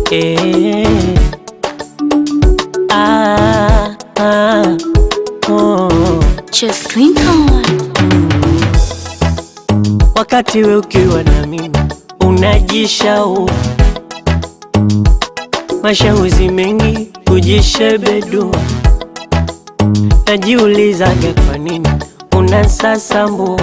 eh. Ah, ah, oh. Just Clinton. Wakati we ukiwa na mimi unajishau, mashauzi mengi kujishebedua, najiulizaga kwa nini unasasambua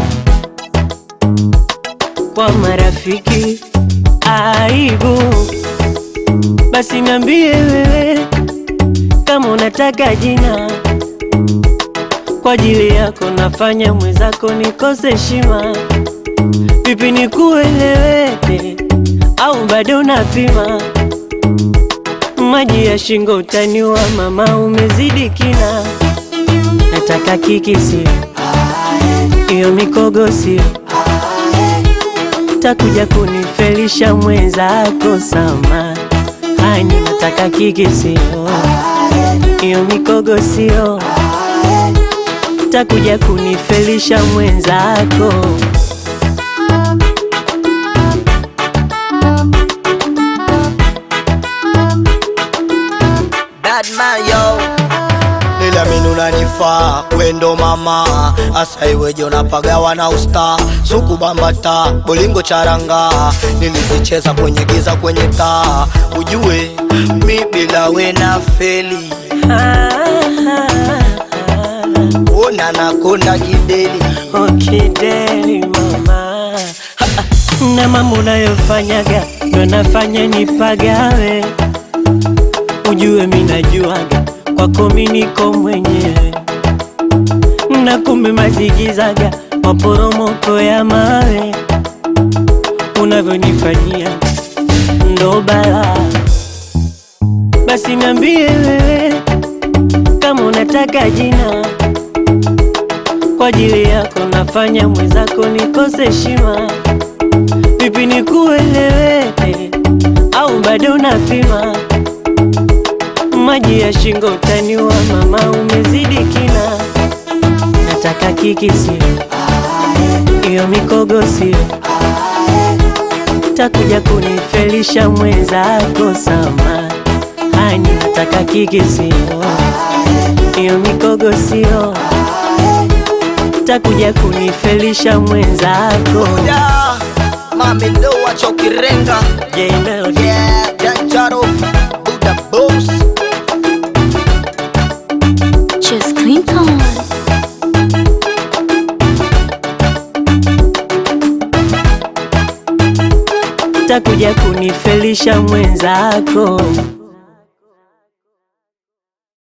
kwa marafiki aibu. Basi niambie wewe kama unataka jina kwa ajili yako, nafanya mwenzako nikose heshima. Vipi nikueleweke au bado unapima? Maji ya shingo utaniwa, mama, umezidi kina. Nataka kiki sio hiyo mikogo sio, takuja kunifelisha mwenzako sama hani. Nataka kiki sio hiyo mikogo sio, takuja kunifelisha mwenzako Bad man yo Niliamini unanifaa wendo mama asa iweje unapagawa na usta suku bambata bolingo charanga nilizicheza kwenye giza kwenye taa ujue mi bila we na feli ona nakonda kideli Okideli mama Ha, ha. na mambo unayofanyaga ndo nafanya nipagawe, ujue mi najuaga kwako mi niko mwenyewe, na kumbe mazigizaga maporomoko ya mawe unavyonifanyia ndo balaa. Basi niambie wewe kama unataka jina kwa ajili yako nafanya mwenzako nikose heshima. Vipi nikueleweke au bado unapima? Maji ya shingo utaniwa, mama, umezidi kina. Nataka kiki sio hiyo mikogo sio, takuja kunifelisha mwenzako sama hani. Nataka kiki sio hiyo mikogo sio takuja kunifelisha mwenzako. yeah. mami ndo wachokirenga J Melody. yeah. Danjaro Buddha Boss Just Clinton. takuja kunifelisha mwenzako.